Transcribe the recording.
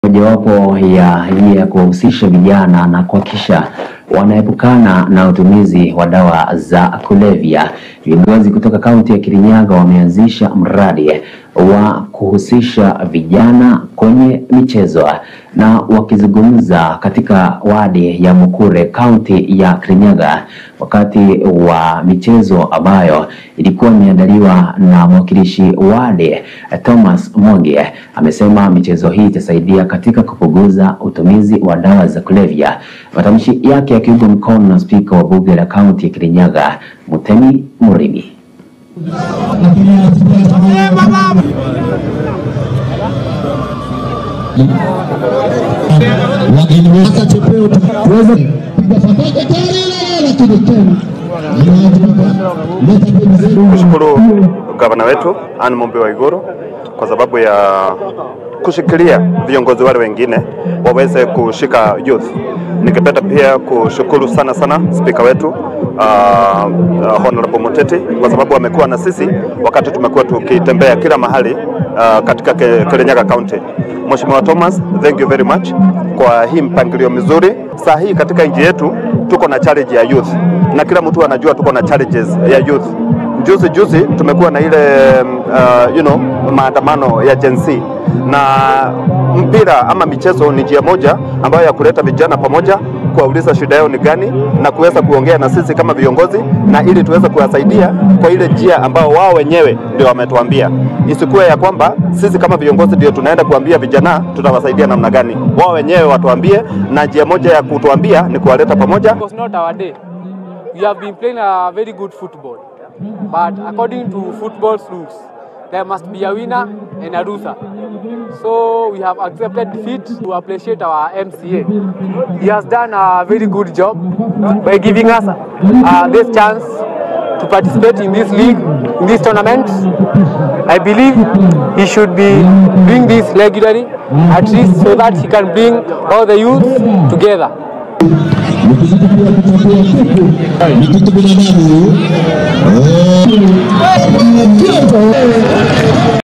mojawapo ya hii ya kuwahusisha vijana na kuhakikisha wanaepukana na utumizi wa dawa za kulevya. Viongozi kutoka kaunti ya Kirinyaga wameanzisha mradi wa kuhusisha vijana kwenye michezo, na wakizungumza katika wadi ya Mukure, kaunti ya Kirinyaga, wakati wa michezo ambayo ilikuwa imeandaliwa na mwakilishi wadi Thomas Mwangi, amesema michezo hii itasaidia katika kupunguza utumizi wa dawa za kulevya. Matamshi yake yakiungwa mkono na spika wa bunge la kaunti ya Kirinyaga Mutemi Murimi. wageni waka chepeo tuweze piga fataka tare lakini tena leta pembezoni Shukuru gavana wetu Anne Mumbi wa Iguru kwa sababu ya kushikilia viongozi wale wengine waweze kushika youth. Ningependa pia kushukuru sana sana spika wetu uh, uh, Honorable Muteti kwa sababu amekuwa na sisi wakati tumekuwa tukitembea kila mahali uh, katika Ke- Kirinyaga County. Mheshimiwa Thomas, thank you very much kwa hii mpangilio mizuri. Saa hii katika nchi yetu tuko na challenge ya youth na kila mtu anajua tuko na challenges ya youth. Juzi juzi tumekuwa na ile uh, you know, maandamano ya Gen Z na mpira ama michezo ni njia moja ambayo ya kuleta vijana pamoja, kuwauliza shida yao ni gani na kuweza kuongea na sisi kama viongozi, na ili tuweze kuwasaidia kwa ile njia ambao wao wenyewe ndio wametuambia. Isikuwe ya kwamba sisi kama viongozi ndio tunaenda kuambia vijana tutawasaidia namna gani, wao wenyewe watuambie, na njia moja ya kutuambia ni kuwaleta pamoja It was not our day. We have been playing a very good football, but according to football's rules, there must be a winner and a loser. So we have accepted defeat to appreciate our MCA. He has done a very good job by giving us uh, this chance to participate in this league, in this tournament. I believe he should be doing this regularly, at least so that he can bring all the youth together. nikizidi pia kutambua kuku ni kitu binadamu Eh,